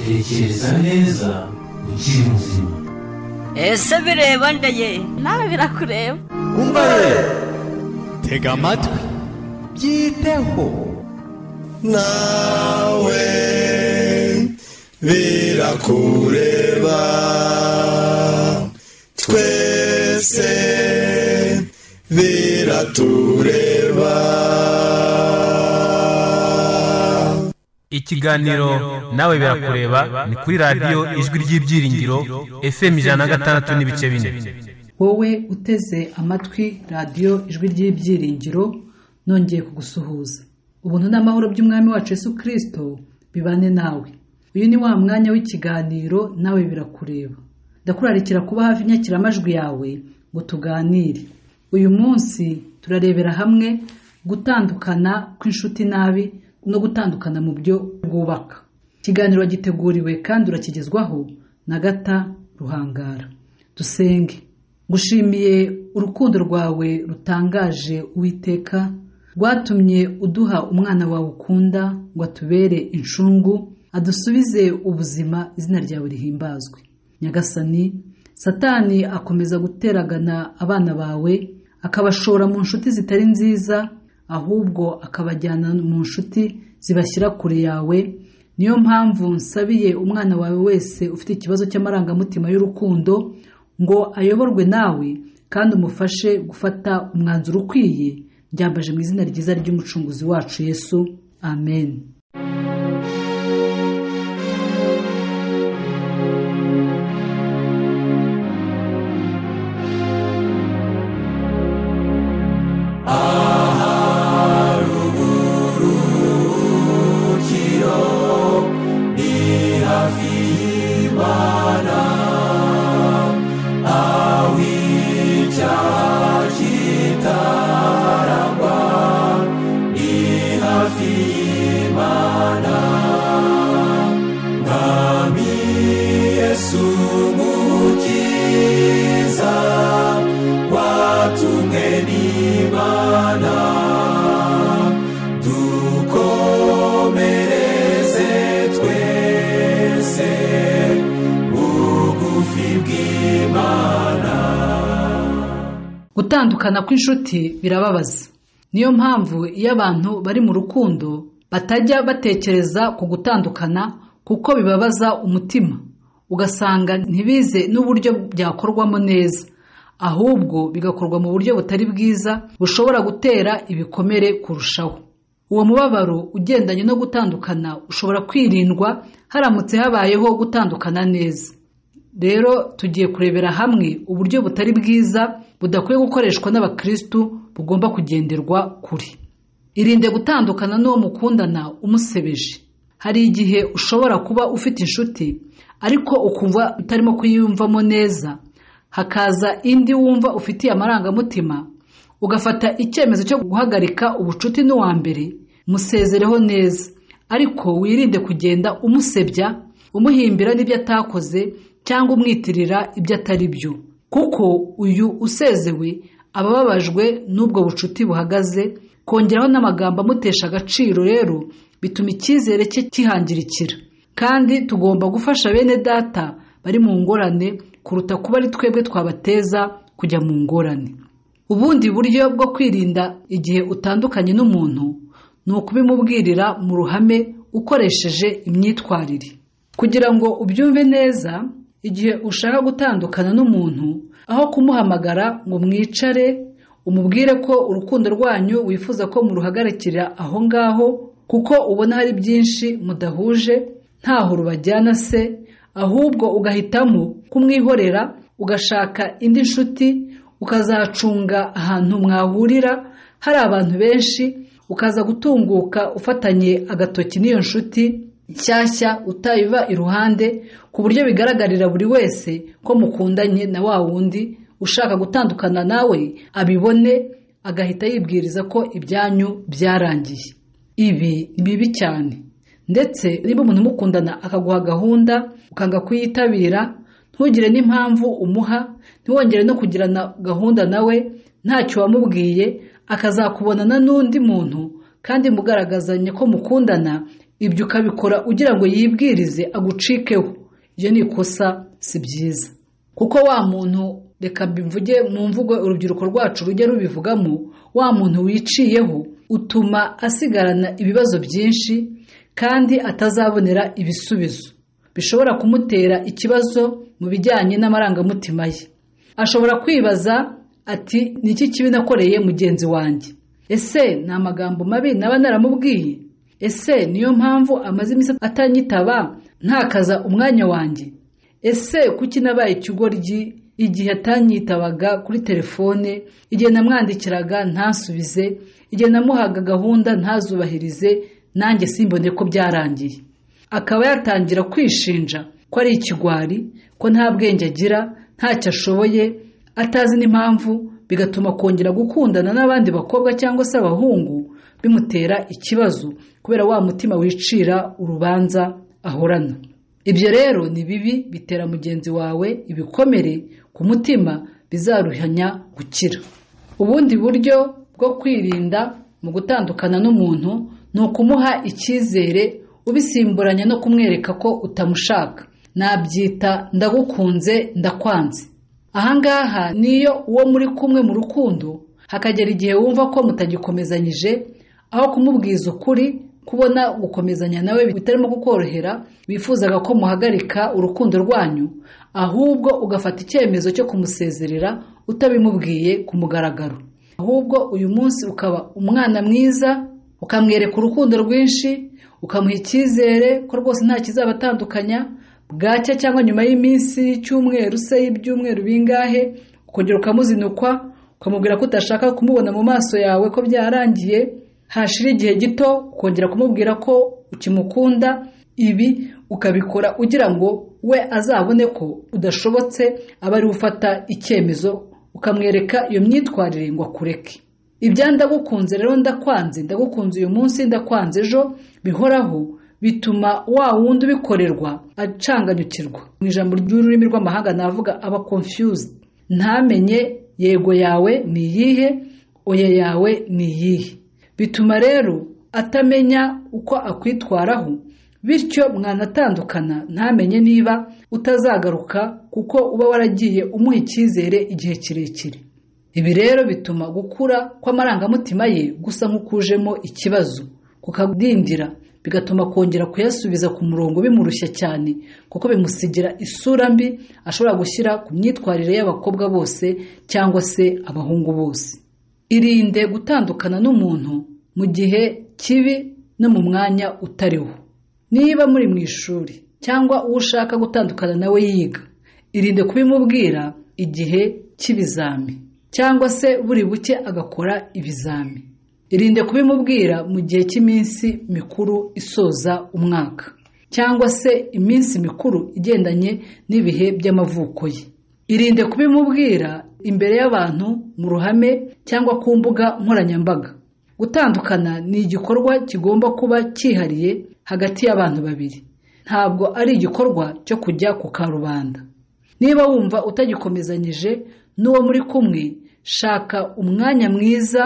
tekereza neza ukiri muzima ese bireba ndeye nawe birakureba umva rero tega amatwi byiteho nawe birakureba twese biratureba ikiganiro nawe birakureba ni kuri radiyo ijwi ry'ibyiringiro fm ijana na gatandatu n'ibice bine wowe uteze amatwi radiyo ijwi ry'ibyiringiro nongeye kugusuhuza ubuntu n'amahoro by'umwami wacu Yesu kirisito bibane nawe uyu ni wa mwanya w'ikiganiro nawe birakureba ndakurarikira kuba hafi inyakiramajwi yawe ngo tuganire uyu munsi turarebera hamwe gutandukana kw'inshuti nabi no gutandukana mu byo bwubaka ikiganiro giteguriwe kandi urakigezwaho na gata ruhangara dusenge ngushimiye urukundo rwawe rutangaje uwiteka rwatumye uduha umwana wawe ukunda ngo atubere incungu adusubize ubuzima izina ryawe rihimbazwe nyagasani satani akomeza guteragana abana bawe akabashora mu nshuti zitari nziza ahubwo akabajyana mu nshuti zibashyira kure yawe niyo mpamvu nsabiye umwana wawe wese ufite ikibazo cy'amarangamutima y'urukundo ngo ayoborwe nawe kandi umufashe gufata umwanzuro ukwiye byambaje mu izina ryiza ry'umucunguzi wacu yesu amen gutandukana kw'inshuti birababaza niyo mpamvu iyo abantu bari mu rukundo batajya batekereza ku gutandukana kuko bibabaza umutima ugasanga ntibize n'uburyo byakorwamo neza ahubwo bigakorwa mu buryo butari bwiza bushobora gutera ibikomere kurushaho uwo mubabaro ugendanye no gutandukana ushobora kwirindwa haramutse habayeho gutandukana neza rero tugiye kurebera hamwe uburyo butari bwiza budakwiye gukoreshwa n'abakirisitu bugomba kugenderwa kuri irinde gutandukana n'uwo mukundana umusebeje hari igihe ushobora kuba ufite inshuti ariko ukumva utarimo kuyiyumvamo neza hakaza indi wumva ufitiye amarangamutima ugafata icyemezo cyo guhagarika ubucuti n'uwa mbere musezereho neza ariko wirinde kugenda umusebya umuhimbira n'ibyo atakoze cyangwa umwitirira ibyo atari byo kuko uyu usezewe aba ababajwe n'ubwo bucuti buhagaze kongeraho n'amagambo amutesha agaciro rero bituma icyizere cye kihangirikira kandi tugomba gufasha bene data bari mu ngorane kuruta kuba ari twebwe twabateza kujya mu ngorane ubundi buryo bwo kwirinda igihe utandukanye n'umuntu ni ukubimubwirira mu ruhame ukoresheje imyitwarire kugira ngo ubyumve neza igihe ushaka gutandukana n'umuntu aho kumuhamagara ngo mwicare umubwire ko urukundo rwanyu wifuza ko muruhagarikira aho ngaho kuko ubona hari byinshi mudahuje ntaho rubajyana se ahubwo ugahitamo kumwihorera ugashaka indi nshuti ukazacunga ahantu mwahurira hari abantu benshi ukaza gutunguka ufatanye agatoki n'iyo nshuti nshyashya utayiva iruhande ku buryo bigaragarira buri wese ko mukundanye na wa wundi ushaka gutandukana nawe abibone agahita yibwiriza ko ibyanyu byarangiye ibi ni bibi cyane ndetse niba umuntu umukundana akaguha gahunda ukanga kuyitabira ntugire n'impamvu umuha ntiwongere no kugirana gahunda nawe ntacyo wamubwiye akazakubonana n'undi muntu kandi mugaragazanye ko mukundana ibyo ukabikora ugira ngo yibwirize agucikeho ibyo ni ikosa si byiza kuko wa muntu reka mbivuge mu mvugo urubyiruko rwacu rujya rubivugamo wa muntu wiciyeho utuma asigarana ibibazo byinshi kandi atazabonera ibisubizo bishobora kumutera ikibazo mu bijyanye n'amarangamutima ye ashobora kwibaza ati ni iki kibi nakoreye mugenzi wanjye ese ni amagambo mabi naba naramubwiye ese niyo mpamvu amaze iminsi atanyitaba ntakaza umwanya wanjye ese kuki nabaye ikigoryi igihe atanyitabaga kuri telefone igihe namwandikiraga ntasubize igihe namuhaga gahunda ntazubahirize nanjye simbone ko byarangiye akaba yatangira kwishinja ko ari ikigwari ko nta bwenge agira ntacyo ashoboye atazi n'impamvu bigatuma kongera gukundana n'abandi bakobwa cyangwa se abahungu bimutera ikibazo kubera wa mutima wicira urubanza ahorana ibyo rero ni bibi bitera mugenzi wawe ibikomere ku mutima bizaruhanya gukira ubundi buryo bwo kwirinda mu gutandukana n'umuntu ni ukumuha icyizere ubisimburanya no kumwereka ko utamushaka nabyita ndagukunze ndakwanze ahangaha niyo uwo muri kumwe mu rukundo hakagera igihe wumva ko mutagikomezanyije aho kumubwiza ukuri kubona gukomezanya nawe bitarimo kukorohera wifuzaga ko muhagarika urukundo rwanyu ahubwo ugafata icyemezo cyo kumusezerera utabimubwiye ku mugaragaro ahubwo uyu munsi ukaba umwana mwiza ukamwereka urukundo rwinshi ukamuha icyizere ko rwose nta kizabatandukanya bwacya cyangwa nyuma y'iminsi y'icyumweru se y'ibyumweru bingahe ukongera ukamuzinukwa ukamubwira ko utashaka kumubona mu maso yawe ko byarangiye hashira igihe gito ukongera kumubwira ko ukimukunda ibi ukabikora ugira ngo we azabone ko udashobotse aba ari ufata icyemezo ukamwereka iyo myitwarire ngo akureke ibya ndagukunze rero ndakwanze ndagukunze uyu munsi ndakwanze ejo bihoraho bituma wa wundi ubikorerwa acanganyukirwa mu ijambo ry'ururimi rw'amahanga navuga aba confused ntamenye yego yawe ni iyihe oya yawe ni iyihe bituma rero atamenya uko akwitwaraho bityo mwanatandukana ntamenye niba utazagaruka kuko uba waragiye umuha icyizere igihe kirekire ibi rero bituma gukura kw'amarangamutima ye gusa nk'ukujemo ikibazo kukadindira bigatuma kongera kuyasubiza ku murongo bimurushya cyane kuko bimusigira isura mbi ashobora gushyira ku myitwarire y'abakobwa bose cyangwa se abahungu bose irinde gutandukana n'umuntu mu gihe kibi no mu mwanya utariwo niba muri mu ishuri cyangwa uwo ushaka gutandukana nawe yiga irinde kubimubwira igihe cy'ibizami cyangwa se buri buke agakora ibizami irinde kubimubwira mu gihe cy'iminsi mikuru isoza umwaka cyangwa se iminsi mikuru igendanye n'ibihe by'amavuko ye irinde kubimubwira imbere y'abantu mu ruhame cyangwa ku mbuga nkoranyambaga gutandukana ni igikorwa kigomba kuba cyihariye hagati y'abantu babiri ntabwo ari igikorwa cyo kujya ku karubanda niba wumva utagikomezanyije n'uwo muri kumwe shaka umwanya mwiza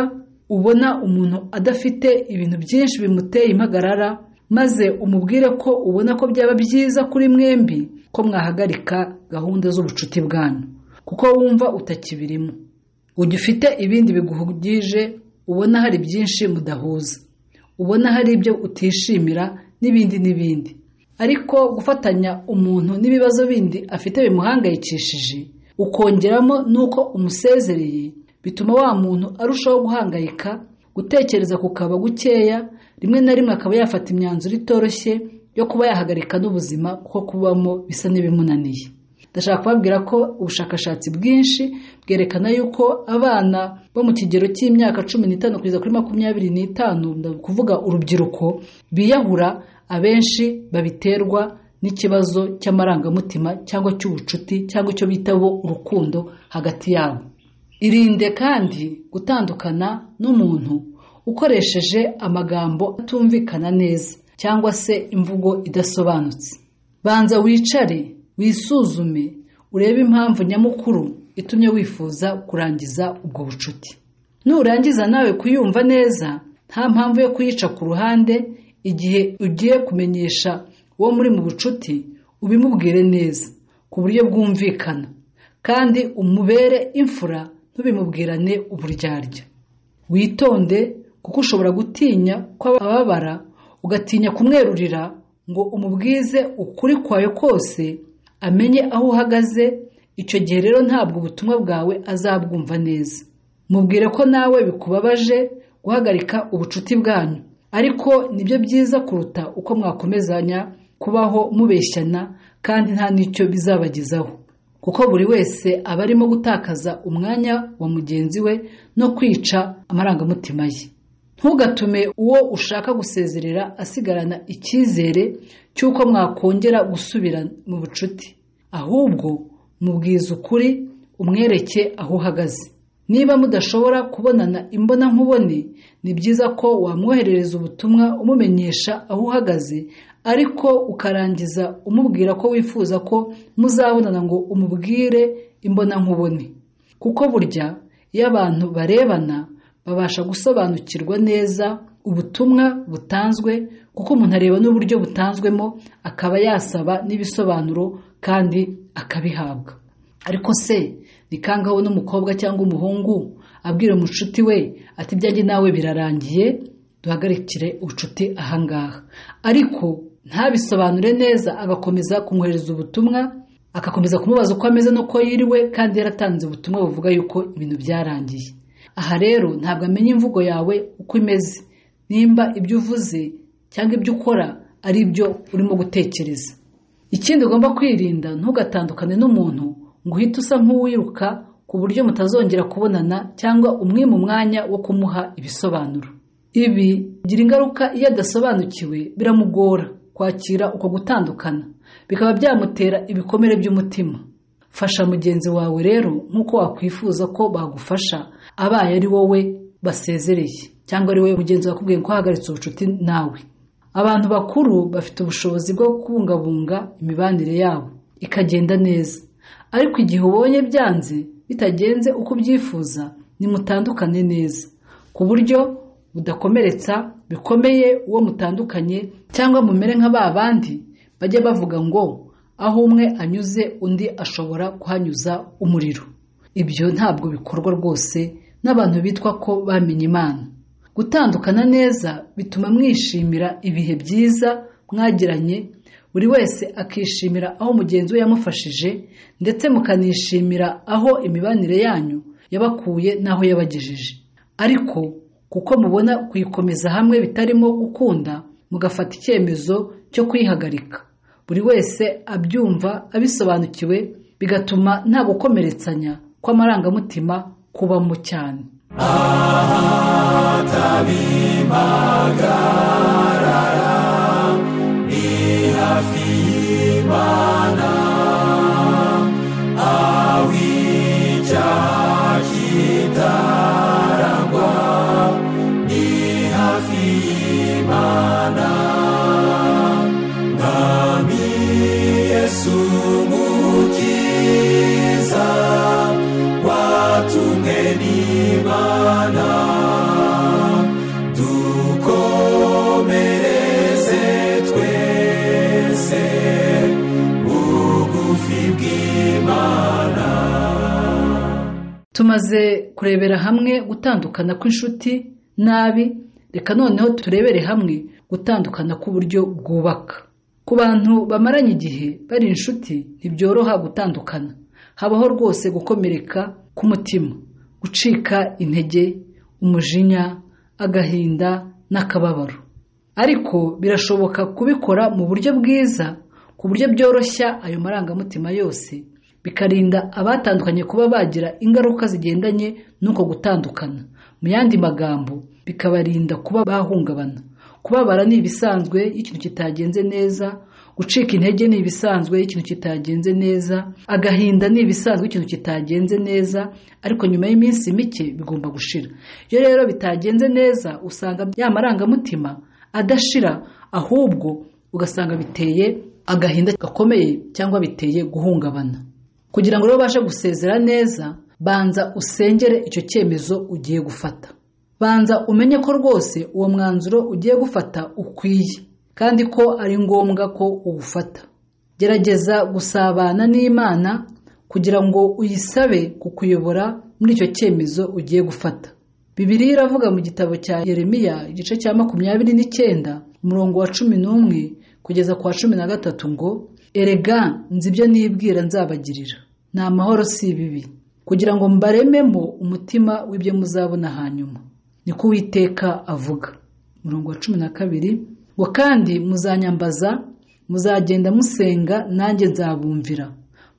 ubona umuntu adafite ibintu byinshi bimuteye impagarara maze umubwire ko ubona ko byaba byiza kuri mwembi ko mwahagarika gahunda z'ubucuti bwanyu kuko wumva utakibirimo ujya ufite ibindi biguhugije ubona hari byinshi mudahuza ubona hari ibyo utishimira n'ibindi n'ibindi ariko gufatanya umuntu n'ibibazo bindi afite bimuhangayikishije ukongeramo n'uko umusezereye bituma wa muntu arushaho guhangayika gutekereza kukaba gukeya rimwe na rimwe akaba yafata imyanzuro itoroshye yo kuba yahagarika n'ubuzima kuko kubamo bisa n'ibimunaniye ndashaka kubabwira ko ubushakashatsi bwinshi bwerekana yuko abana bo mu kigero cy'imyaka cumi n'itanu kugeza kuri makumyabiri n'itanu kuvuga urubyiruko biyahura abenshi babiterwa n'ikibazo cy'amarangamutima cyangwa cy'ubucuti cyangwa icyo bita bo urukundo hagati yabo irinde kandi gutandukana n'umuntu ukoresheje amagambo atumvikana neza cyangwa se imvugo idasobanutse banza wicare wisuzume urebe impamvu nyamukuru itumye wifuza kurangiza ubwo bucuti nurangiza nawe kuyumva neza nta mpamvu yo kuyica ku ruhande igihe ugiye kumenyesha uwo muri mu bucuti ubimubwire neza ku buryo bwumvikana kandi umubere imfura ntubimubwirane uburyarya witonde kuko ushobora gutinya ko ababara ugatinya kumwerurira ngo umubwize ukuri kwawe kose amenye aho uhagaze icyo gihe rero ntabwo ubutumwa bwawe azabwumva neza mubwire ko nawe bikubabaje guhagarika ubucuti bwanyu ariko nibyo byiza kuruta uko mwakomezanya kubaho mubeshyana kandi nta n'icyo bizabagezaho kuko buri wese aba arimo gutakaza umwanya wa mugenzi we no kwica amarangamutima ye ntugatume uwo ushaka gusezerera asigarana icyizere cy'uko mwakongera gusubira mu bucuti ahubwo mubwize ukuri umwereke aho uhagaze niba mudashobora kubonana imbonankubone ni byiza ko wamwoherereza ubutumwa umumenyesha aho uhagaze ariko ukarangiza umubwira ko wifuza ko muzabonana ngo umubwire imbonankubone kuko burya iyo abantu barebana babasha gusobanukirwa neza ubutumwa butanzwe kuko umuntu areba n'uburyo butanzwemo akaba yasaba n'ibisobanuro kandi akabihabwa ariko se ni kangaho n'umukobwa cyangwa umuhungu abwira umucuti we ati ibyanjye nawe birarangiye duhagarikire ubucuti ahangaha ariko ntabisobanure neza agakomeza kumwohereza ubutumwa agakomeza kumubaza uko ameze n'uko yiriwe kandi yaratanze ubutumwa buvuga yuko ibintu byarangiye aha rero ntabwo amenya imvugo yawe uko imeze nimba ibyo uvuze cyangwa ibyo ukora ari ibyo urimo gutekereza ikindi ugomba kwirinda ntugatandukane n'umuntu ngo uhite usa nk'uwiruka ku buryo mutazongera kubonana cyangwa umwima umwanya wo kumuha ibisobanuro ibi bigira ingaruka iyo adasobanukiwe biramugora kwakira uko gutandukana bikaba byamutera ibikomere by'umutima fasha mugenzi wawe rero nk'uko wakwifuza ko bagufasha abaye ari wowe basezereye cyangwa ari wowe mugenzi wakubwiye ko wahagaritse ubucuti nawe abantu bakuru bafite ubushobozi bwo kubungabunga imibanire yabo ikagenda neza ariko igihe ubonye byanze bitagenze uko ubyifuza nimutandukane neza ku buryo budakomeretsa bikomeye uwo mutandukanye cyangwa mumere nka ba bandi bajya bavuga ngo aho umwe anyuze undi ashobora kuhanyuza umuriro ibyo ntabwo bikorwa rwose n'abantu bitwa ko bamenye imana gutandukana neza bituma mwishimira ibihe byiza mwagiranye buri wese akishimira aho mugenzi we yamufashije ndetse mukanishimira aho imibanire yanyu yabakuye n'aho yabagejeje ariko kuko mubona kuyikomeza hamwe bitarimo gukunda mugafata icyemezo cyo kuyihagarika buri wese abyumva abisobanukiwe bigatuma nta gukomeretsanya kw'amarangamutima kubamo cyane tumaze kurebera hamwe gutandukana kw'inshuti nabi reka noneho turebere hamwe gutandukana k'uburyo bwubaka ku bantu bamaranye igihe bari inshuti ntibyoroha gutandukana habaho rwose gukomereka k'umutima gucika intege umujinya agahinda n'akababaro ariko birashoboka kubikora mu buryo bwiza ku buryo byoroshya ayo marangamutima yose bikarinda abatandukanye kuba bagira ingaruka zigendanye n'uko gutandukana mu yandi magambo bikabarinda kuba bahungabana kubabara ni ibisanzwe iyo ikintu kitagenze neza gucika intege ni ibisanzwe iyo ikintu kitagenze neza agahinda ni ibisanzwe ikintu kitagenze neza ariko nyuma y'iminsi mike bigomba gushira iyo rero bitagenze neza usanga ya marangamutima adashira ahubwo ugasanga biteye agahinda gakomeye cyangwa biteye guhungabana kugira ngo rero ubashe gusezera neza banza usengere icyo cyemezo ugiye gufata banza umenye ko rwose uwo mwanzuro ugiye gufata ukwiye kandi ko ari ngombwa ko uwufata gerageza gusabana n'imana kugira ngo uyisabe kukuyobora muri icyo cyemezo ugiye gufata bibiliya iravuga mu gitabo cya yeremiya igice cya makumyabiri n'icyenda umurongo wa cumi n'umwe kugeza ku wa cumi na gatatu ngo erega nzi ibyo nibwira nzabagirira ni amahoro si ibibi kugira ngo mbarememo umutima w'ibyo muzabona hanyuma niko uwiteka avuga umurongo wa cumi na kabiri ngo kandi muzanyambaza muzagenda musenga nanjye nzabumvira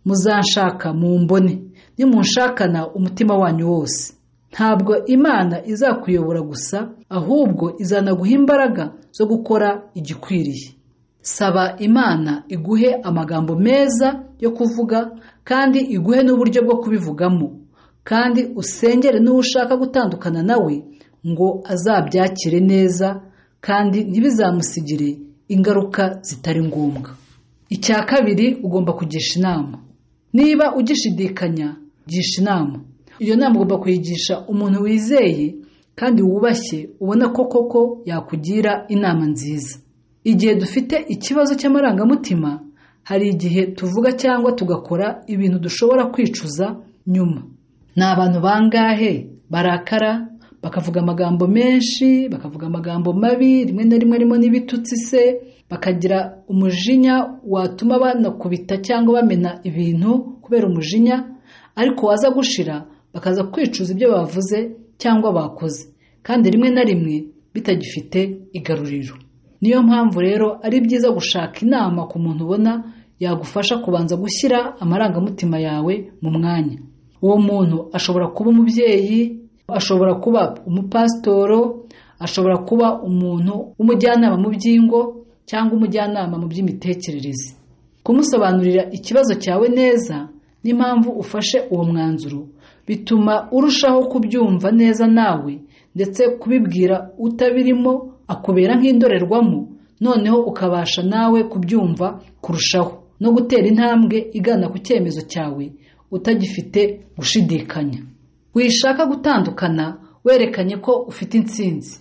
muzanshaka mumbone nimunshakana umutima wanyu wose ntabwo imana izakuyobora gusa ahubwo izanaguha imbaraga zo gukora igikwiriye saba imana iguhe amagambo meza yo kuvuga kandi iguhe n'uburyo bwo kubivugamo kandi usengere n'uwo ushaka gutandukana nawe ngo azabyakire neza kandi ntibizamusigire ingaruka zitari ngombwa icya kabiri ugomba kugisha inama niba ugishidikanya gisha inama iyo nama ugomba kuyigisha umuntu wizeye kandi wubashye ubona ko koko yakugira inama nziza igihe dufite ikibazo cy'amarangamutima hari igihe tuvuga cyangwa tugakora ibintu dushobora kwicuza nyuma ni abantu bangahe barakara bakavuga amagambo menshi bakavuga amagambo mabi rimwe na rimwe arimo n'ibitutsi se bakagira umujinya watuma banakubita cyangwa bamena ibintu kubera umujinya ariko waza gushira bakaza kwicuza ibyo bavuze cyangwa bakoze kandi rimwe na rimwe bitagifite igaruriro niyo mpamvu rero ari byiza gushaka inama ku muntu ubona yagufasha kubanza gushyira amarangamutima yawe mu mwanya uwo muntu ashobora kuba umubyeyi ashobora kuba umupasitoro ashobora kuba umuntu w'umujyanama mu by'ingo cyangwa umujyanama mu by'imitekerereze kumusobanurira ikibazo cyawe neza n'impamvu ufashe uwo mwanzuro bituma urushaho kubyumva neza nawe ndetse kubibwira utabirimo akubera nk'indorerwamo noneho ukabasha nawe kubyumva kurushaho no gutera intambwe igana ku cyemezo cyawe utagifite gushidikanya wishaka gutandukana werekanye ko ufite intsinzi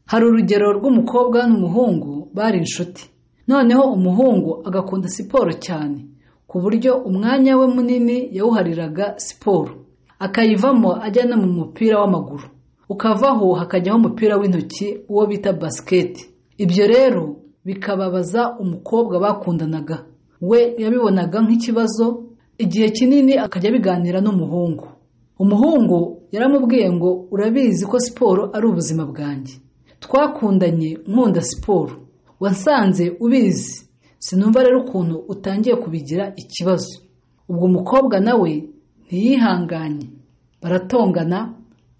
hari urugero rw'umukobwa n'umuhungu bari inshuti noneho umuhungu agakunda siporo cyane ku buryo umwanya we munini yawuhariraga siporo akayivamo ajya no mu mupira w'amaguru ukavaho hakajyaho umupira w'intoki uwo bita basiketi ibyo rero bikababaza umukobwa bakundanaga we yabibonaga nk'ikibazo igihe kinini akajya abiganira n'umuhungu umuhungu yaramubwiye ngo urabizi ko siporo ari ubuzima bwanjye twakundanye nkunda siporo wasanze ubizi sinumva rero ukuntu utangiye kubigira ikibazo ubwo umukobwa nawe ntiyihanganye baratongana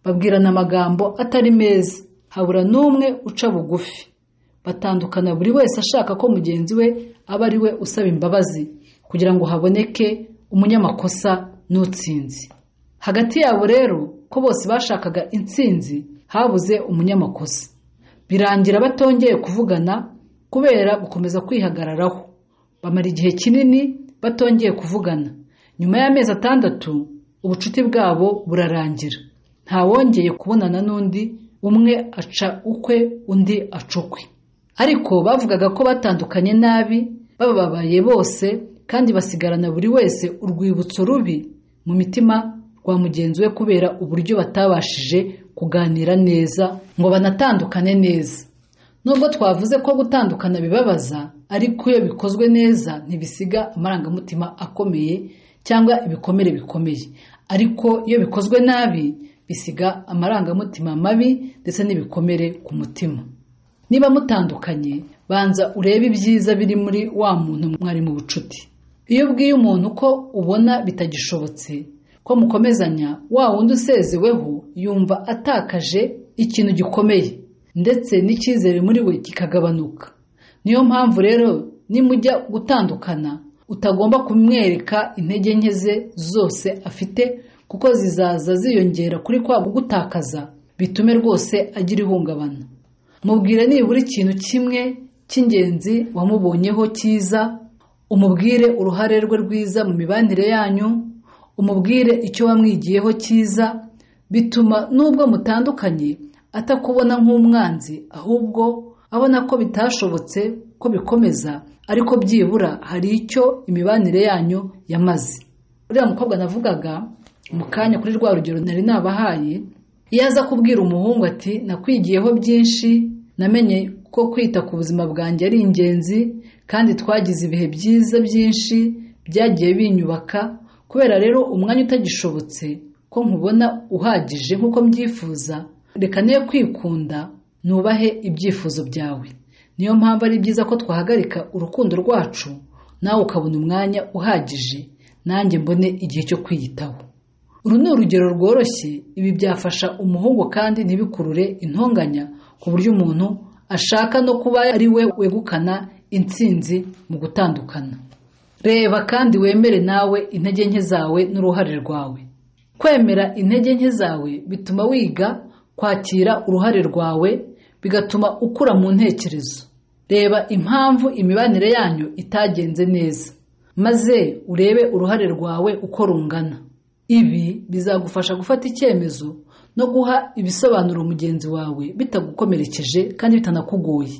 babwirana amagambo atari meza habura n'umwe uca bugufi batandukana buri wese ashaka ko mugenzi we aba ari we usaba imbabazi kugira ngo haboneke umunyamakosa n'utsinzi hagati yabo rero ko bose bashakaga intsinzi habuze umunyamakosa birangira batongeye kuvugana kubera gukomeza kwihagararaho bamara igihe kinini batongeye kuvugana nyuma y'amezi atandatu ubucuti bwabo burarangira ntawongeye kubonana n'undi umwe aca ukwe undi aca ukwe ariko bavugaga ko batandukanye nabi bababaye bose kandi basigarana buri wese urwibutso rubi mu mitima rwa mugenzi we kubera uburyo batabashije kuganira neza ngo banatandukane neza nubwo twavuze ko gutandukana bibabaza ariko iyo bikozwe neza ntibisiga amarangamutima akomeye cyangwa ibikomere bikomeye ariko iyo bikozwe nabi bisiga amarangamutima mabi ndetse n'ibikomere ku mutima niba mutandukanye banza urebe ibyiza biri muri wa muntu mwari mu bucuti iyo ubwiye umuntu ko ubona bitagishobotse ko mukomezanya wa wundi usezeweho yumva atakaje ikintu gikomeye ndetse n'icyizere muri we kikagabanuka niyo mpamvu rero nimujya gutandukana utagomba kumwereka intege nke ze zose afite kuko zizaza ziyongera kuri kwa gutakaza bitume rwose agira ihungabana mubwire nibura ikintu kimwe cy'ingenzi wamubonyeho cyiza umubwire uruhare rwe rwiza mu mibanire yanyu umubwire icyo wamwigiyeho cyiza bituma nubwo mutandukanye atakubona nk'umwanzi ahubwo abona ko bitashobotse ko bikomeza ariko byibura hari icyo imibanire yanyu yamaze uriya mukobwa navugaga mu kanya kuri rwa rugero nari nabahaye iyo aza kubwira umuhungu ati nakwigiyeho byinshi namenye ko kwita ku buzima bwanjye ari ingenzi kandi twagize ibihe byiza byinshi byagiye binyubaka kubera rero umwanya utagishobotse ko nkubona uhagije nk'uko mbyifuza reka niyo kwikunda nubahe ibyifuzo byawe niyo mpamvu ari byiza ko twahagarika urukundo rwacu nawe ukabona umwanya uhagije nanjye mbone igihe cyo kwiyitaho uru ni urugero rworoshye ibi byafasha umuhungu kandi ntibikurure intonganya ku buryo umuntu ashaka no kuba ari we wegukana intsinzi mu gutandukana reba kandi wemere nawe intege nke zawe n'uruhare rwawe kwemera intege nke zawe bituma wiga kwakira uruhare rwawe bigatuma ukura mu ntekerezo reba impamvu imibanire yanyu itagenze neza maze urebe uruhare rwawe uko rungana ibi bizagufasha gufata icyemezo no guha ibisobanuro mugenzi wawe bitagukomerekeje kandi bitanakugoye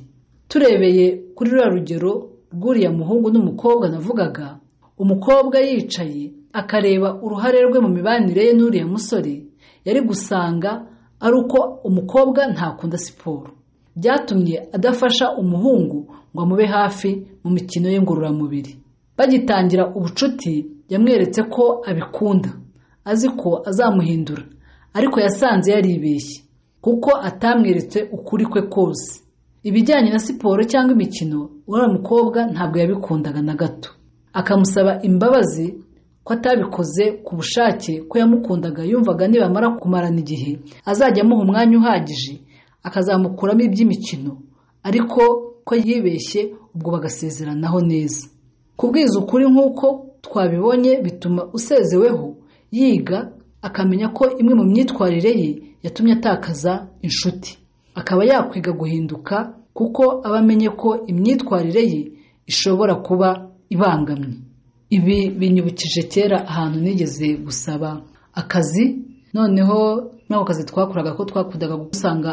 turebeye kuri ruriya rugero rw'uriya muhungu n'umukobwa navugaga umukobwa yicaye akareba uruhare rwe mu mibanire ye n'uriya musore yari gusanga ari uko umukobwa ntakunda siporo byatumye adafasha umuhungu ngo amube hafi mu mikino ye ngororamubiri bagitangira ubucuti yamweretse ko abikunda azi ko azamuhindura ariko yasanze yaribeshye kuko atamweretse ukuri kwe kose ibijyanye na siporo cyangwa imikino uriya mukobwa ntabwo yabikundaga na gato akamusaba imbabazi ko atabikoze ku bushake ko yamukundaga yumvaga nibamara kumarana igihe azajya amuha umwanya uhagije akazamukuramo iby'imikino ariko ko yibeshye ubwo bagasezeranaho neza kubwiza ukuri nk'uko twabibonye bituma usezeweho yiga akamenya ko imwe mu myitwarire ye yatumye atakaza inshuti akaba yakwiga guhinduka kuko aba amenye ko imyitwarire ye ishobora kuba ibangamye ibi binyibukije kera ahantu nigeze gusaba akazi noneho muri ako kazi twakoraga ko twakundaga gusanga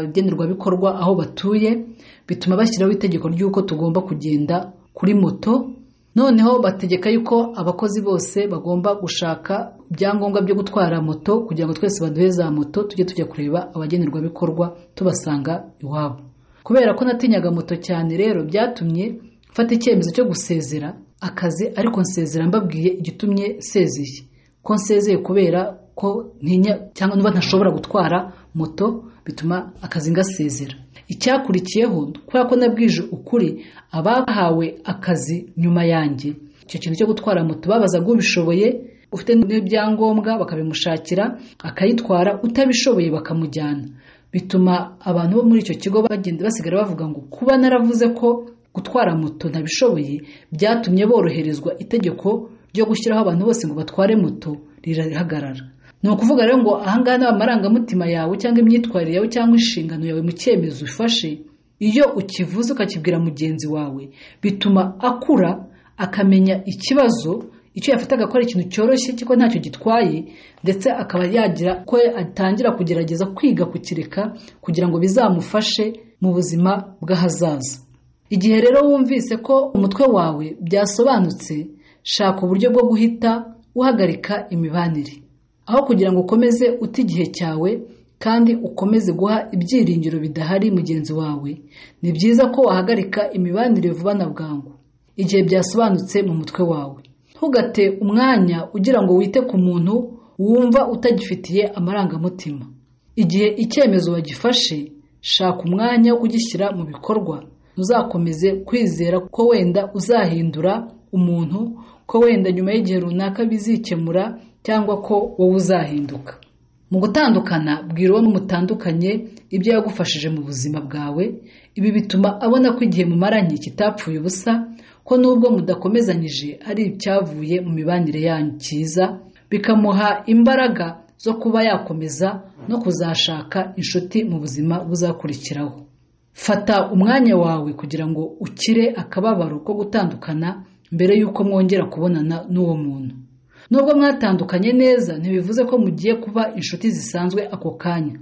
abagenerwabikorwa aho batuye bituma bashyiraho itegeko ry'uko tugomba kugenda kuri moto noneho bategeka yuko abakozi bose bagomba gushaka ibyangombwa byo gutwara moto kugira ngo twese baduhe za moto tujye tujya kureba abagenerwabikorwa tubasanga iwabo kubera ko natinyaga moto cyane rero byatumye mfata icyemezo cyo gusezera akazi ariko nsezera mbabwiye igitumye nsezeye ko nsezeye kubera ko ntinya cyangwa nuba ntashobora gutwara moto bituma akazi ngasezera icyakurikiyeho kubera ko nabwije ukuri abahawe akazi nyuma yanjye icyo kintu cyo gutwara moto babazaga ubishoboye ufite n'ibyangombwa bakabimushakira akayitwara utabishoboye bakamujyana bituma abantu bo muri icyo kigo bagenda basigara bavuga ngo kuba naravuze ko gutwara moto ntabishoboye byatumye boroherezwa itegeko ryo gushyiraho abantu bose ngo batware moto rirahagarara ni ukuvuga rero ngo ahangaha ni amarangamutima yawe cyangwa imyitwarire yawe cyangwa inshingano yawe mu cyemezo ufashe iyo ukivuze ukakibwira mugenzi wawe bituma akura akamenya ikibazo icyo yafataga ko ari ikintu cyoroshye kuko ntacyo gitwaye ndetse akaba yagira ko atangira kugerageza kwiga kukireka kugira ngo bizamufashe mu buzima bw'ahazaza igihe rero wumvise ko umutwe wawe byasobanutse shaka uburyo bwo guhita uhagarika imibanire aho kugira ngo ukomeze uta igihe cyawe kandi ukomeze guha ibyiringiro bidahari mugenzi wawe ni byiza ko wahagarika imibanire vuba na bwangu igihe byasobanutse mu mutwe wawe ntugate umwanya ugira ngo wite ku muntu wumva utagifitiye amarangamutima igihe icyemezo wagifashe shaka umwanya wo kugishyira mu bikorwa uzakomeze kwizera ko wenda uzahindura umuntu ko wenda nyuma y'igihe runaka bizikemura cyangwa ko wowe uzahinduka mu gutandukana bwira uwo mutandukanye ibyo yagufashije mu buzima bwawe ibi bituma abona ko igihe mumaranye kitapfuye ubusa ko n'ubwo mudakomezanyije ari icyavuye mu mibanire yanyu cyiza bikamuha imbaraga zo kuba yakomeza no kuzashaka inshuti mu buzima buzakurikiraho fata umwanya wawe kugira ngo ukire akababaro ko gutandukana mbere y'uko mwongera kubonana n'uwo muntu nubwo mwatandukanye neza ntibivuze ko mugiye kuba inshuti zisanzwe ako kanya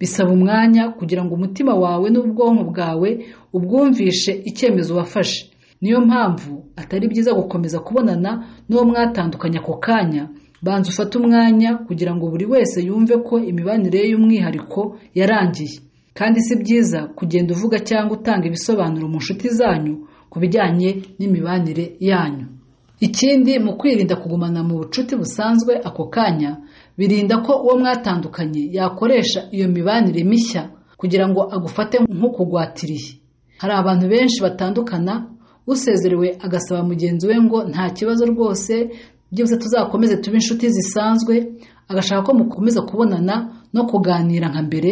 bisaba umwanya kugira ngo umutima wawe n'ubwonko bwawe ubwumvishe icyemezo wafashe niyo mpamvu atari byiza gukomeza kubonana n'uwo mwatandukanye ako kanya banza ufate umwanya kugira ngo buri wese yumve ko imibanire ye y'umwihariko yarangiye kandi si byiza kugenda uvuga cyangwa utanga ibisobanuro mu nshuti zanyu ku bijyanye n'imibanire yanyu ikindi mu kwirinda kugumana mu bucuti busanzwe ako kanya birinda ko uwo mwatandukanye yakoresha iyo mibanire mishya kugira ngo agufate nk'ukugwatiriye hari abantu benshi batandukana usezerewe agasaba mugenzi we ngo nta kibazo rwose byose tuzakomeze tube inshuti zisanzwe agashaka ko mukomeza kubonana no kuganira nka mbere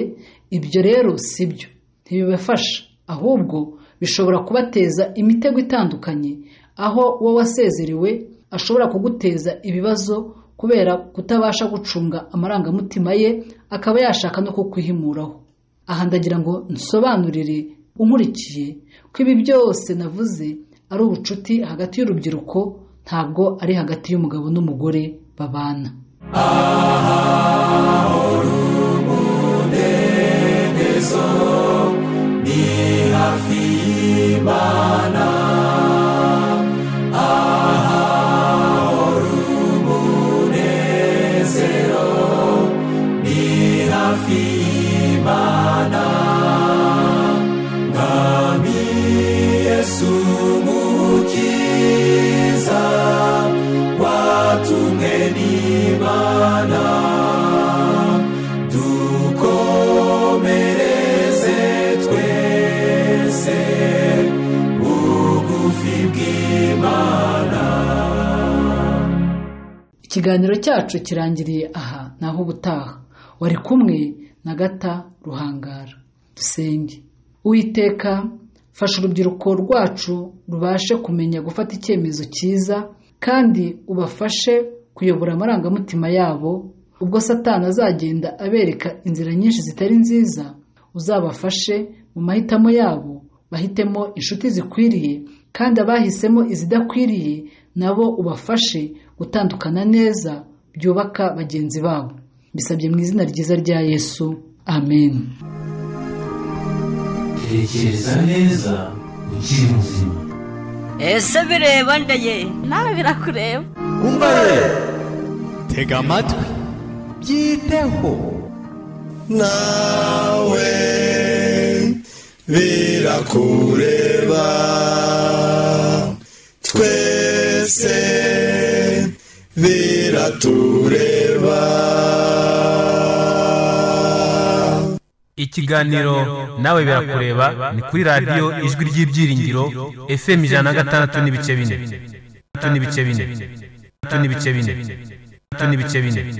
ibyo rero si byo ntibibafasha ahubwo bishobora kubateza imitego itandukanye aho uwo wasezerewe ashobora kuguteza ibibazo kubera kutabasha gucunga amarangamutima ye akaba yashaka no kukwihimuraho aha ndagira ngo nsobanurire unkurikiye ko ibi byose navuze ari ubucuti hagati y'urubyiruko ntabwo ari hagati y'umugabo n'umugore babana ikiganiro cyacu kirangiriye aha naho ubutaha wari kumwe na gata ruhangara dusenge uwiteka fasha urubyiruko rwacu rubashe kumenya gufata icyemezo cyiza kandi ubafashe kuyobora amarangamutima yabo ubwo satani azagenda abereka inzira nyinshi zitari nziza uzabafashe mu mahitamo yabo bahitemo inshuti zikwiriye kandi abahisemo izidakwiriye nabo ubafashe gutandukana neza byubaka bagenzi babo bisabye mu izina ryiza rya yesu amen tekereza neza ukiri muzima ese bireba ndaye nawe birakureba tega amatwi byiteho nawe birakureba twese biratureba ikiganiro nawe birakureba ni kuri radiyo ijwi ry'ibyiringiro fm ijana na gatandatu n'ibice bine Gatandatu n'ibice bine Gatandatu n'ibice bine Gatandatu n'ibice bine